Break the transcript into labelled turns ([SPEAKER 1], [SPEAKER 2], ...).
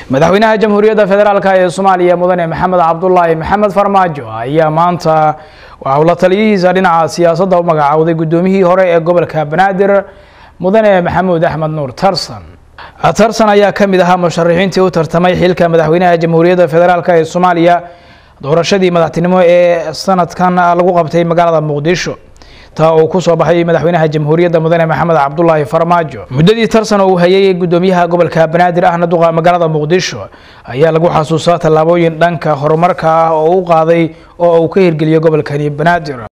[SPEAKER 1] madaxweynaha jamhuuriyadda federaalk ee soomaaliya mudane maxamed cabdulaahi maxamed farmaajo ayaa maanta waxa uu la taliyihiisa dhinaca siyaasadda u magacaawday guddoomiyihii hore ee gobolka banaadir mudane maxamuud axmed nuur tarsan tarsan ayaa ka mid ahaa musharaxiintii u tartamay xilka madaxweynaha jamhuuriyadda federaalk ee soomaaliya doorashadii madaxtinimo ee sanadkan lagu qabtay magaalada muqdisho taa uu kusoo baxay madaxweynaha jamhuuriyadda mudane maxamed cabdulaahi farmaajo muddadii tarsan oo uu hayay gudoomiyaha gobolka banaadir ahna duqa magaalada muqdisho ayaa lagu xasuustaa tallaabooyin dhanka horumarka ah oo u qaaday oo uu ka hirgeliyo gobolkani banaadir